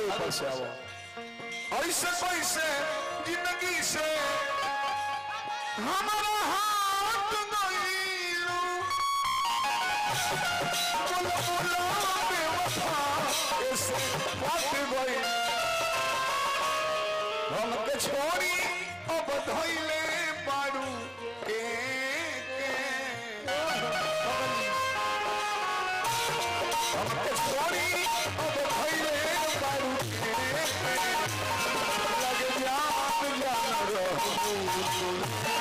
अरे ऊपर से आओ ऐसे कैसे जिंदगी से हमारा हाथ गईलू बोलो बोलो बेवफा ऐसे बात गई हमके छोड़ी अब धइले बारू के के हमके छोड़ी अब धइले बारू के के लगे जान जान रहू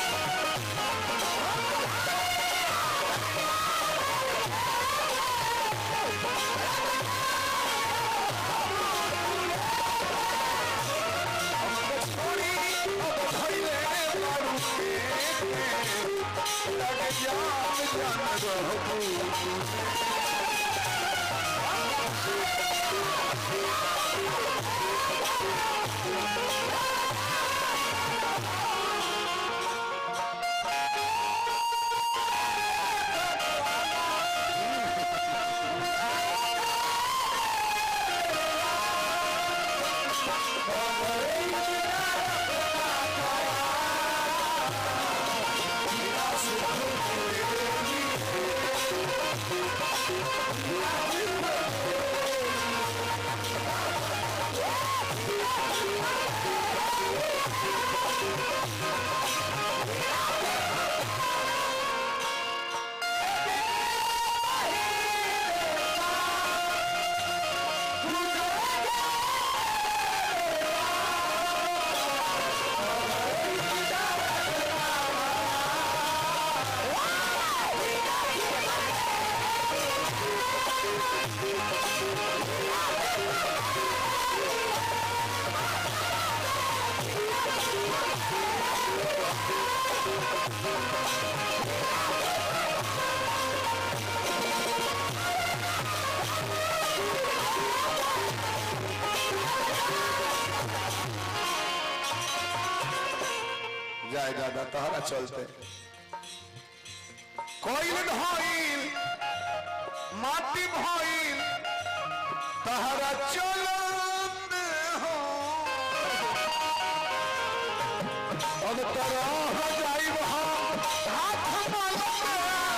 हमके छोड़ी अब धइले बारू के के लगे जान जान रहू जाए दादा तहरा चलते कोइल भइल माटी भइल तहरा चलत हो अब तरह जाइब हम हाथ मलते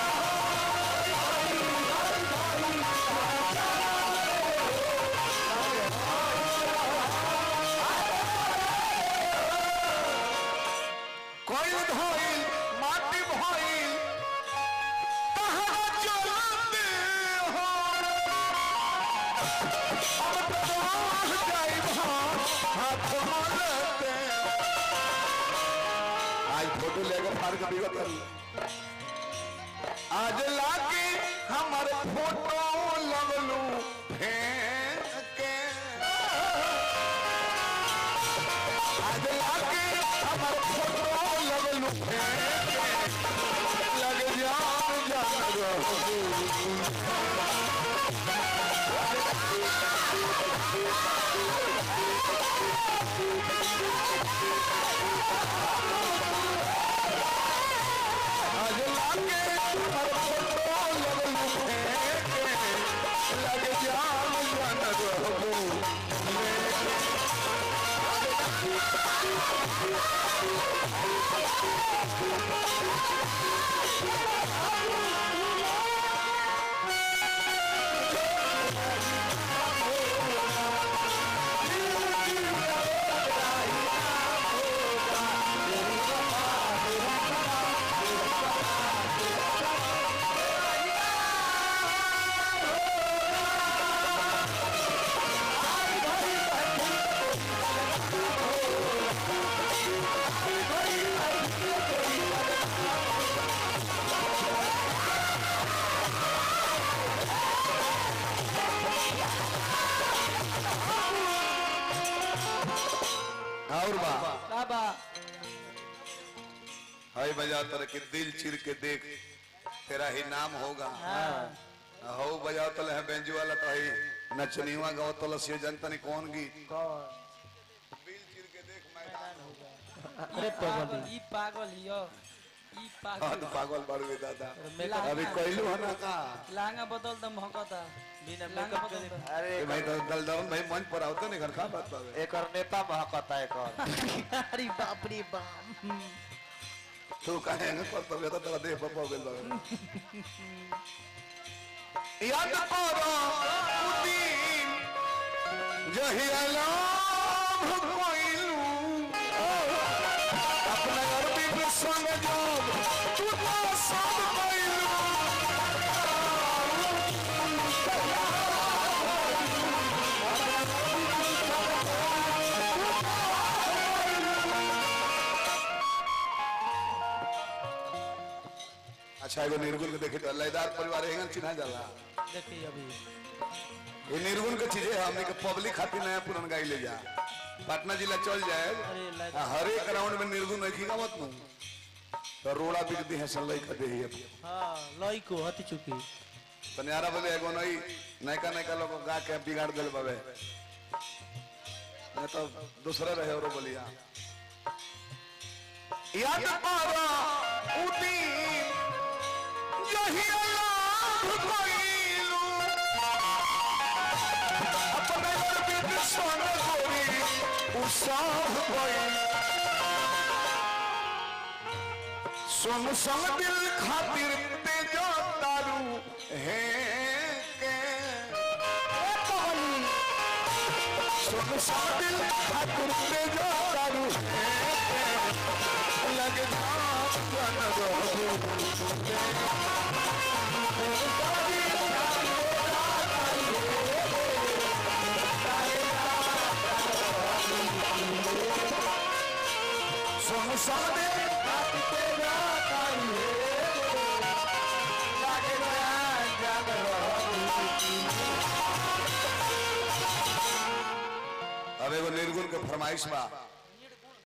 कोइल धइल माटी भइल तहरा चलते हो अब तरह जाइब हम हाथ मलते आज फोटो लेकर फाड़ के बिगत करी आज लाके हमर फोटो लगलू फेंक के आज लाके हमर फोटो लगलू फेंक के लग जान जान रहू आज लाके हमर फोटो लगलू फेंक के लग जान जान रहू और बा बाबा हाय बजा तर के दिल चिर के देख तेरा ही नाम होगा हो बजा तल है बेंजू वाला तो ही नचनीवा गाओ तल से जनता ने कौन गीत दिल चिर के देख मैदान होगा अरे पागल ई पागल हियो ई हाँ पागल तो पागल बाड़ू दादा मेला अभी कहलू है ना का लांगा बदल दम हकता बिना मेकअप के देखो अरे ए भाई तो दलदरन भाई मंच पर आवते नहीं घर का बात बावे एक और नेता महकता एक और अरे बाप रे बाप तू काहे न पर तबे तो तेरा देह पर पाव गेल बावे याद करो उदीन जही अलाम कोइलू अपना अरबी में संग जोग तू तो सब कोइलू अच्छा एगो निर्गुण के देखे तो लयदार परिवार एहन चिन्हा जाला देखिए अभी ये निर्गुण के चीजें है हमने के पब्लिक खातिर नया पुरान गाई ले जा पटना जिला चल जाए अरे लाइक आ, हर एक राउंड में निर्गुण नहीं खीगा मत नू तो रोड़ा बिक दी है सल्लई का दे ही हाँ लई को हती चुकी तनियारा बोले एगो नई नयका नयका लोग गा के बिगाड़ दिल बाबे मैं तो दूसरा रहे और बोलिया याद पारा उदी यही अल्लाह कोइलू अपने बीत सोन गोरी उसाह कोई सुन संग दिल खातिर तेजो तारू है के सुन संग दिल खातिर तेजो तारू है के लग जान रहू सुन संग दिल खातिर तेजो तारू है के लग जान रहू अब एगो निर्गुण के फरमाइश बा